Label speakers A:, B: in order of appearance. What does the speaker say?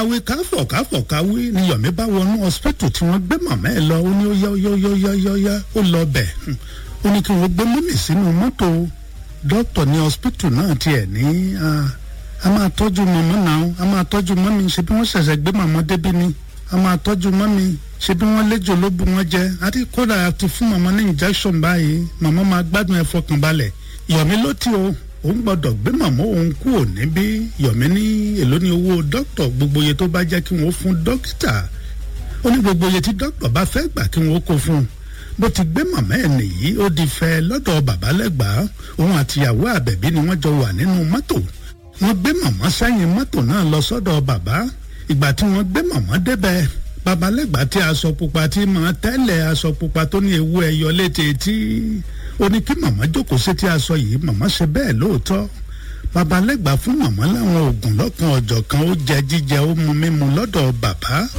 A: káwé káfọ̀ káfọ̀ káwé ni Yomi bá wọnú hospital tí wọ́n gbé màmá ẹ̀ lọ ó ní ó yá ó yá ó yá ó yá ó yá ó lọ bẹ̀ ó ní kí wọ́n gbé mọ́mì sínú mọ́tò dókítà ní hospital náà tiẹ̀ ní a máa tọ́jú màmá náà a máa tọ́jú mọ́mì ṣe bí wọ́n ṣẹ̀ṣẹ̀ gbé màmá débi ni a máa tọ́jú mọ́mì ṣe bí wọ́n léjò ló bu wọn jẹ àti kódà àti fún màmá ní injection báyìí màmá máa gbádùn ẹ fọkàn balẹ̀ Yomi ló tí o òun gbọ́dọ̀ gbé màmá òun kú ò níbí Yomi ní èló ní owó dókítà gbogbo iye tó bá jẹ́ kí wọ́n fún dókítà ó ní gbogbo iye tí dókítà bá fẹ́ gbà kí wọ́n kó fún un bó ti gbé màmá ẹ̀ nìyí ó di fẹ́ lọ́dọ̀ bàbá lẹ́gbàá òun àtìyàwó àbẹ̀bí ni wọ́n jọ wà nínú mọ́tò wọ́n gbé màmá sẹ́yìn mọ́tò náà lọ sọ́dọ̀ bàbá ìgbà tí wọ́n gbé màmá débẹ̀ babalẹ́gbàá tí aṣọ pupa tí máa tẹ́lẹ̀ aṣọ pupa tó ní ewu ẹyọ létí tí ó ní kí màmá jókòó sí tí aṣọ yìí màmá ṣe bẹ́ẹ̀ lóòótọ́ babalẹ́gbàá fún màmá láwọn oògùn lọ́kan ọ̀jọ̀kan ó jẹ jíjẹ ó mu mímu lọ́dọ̀ bàbá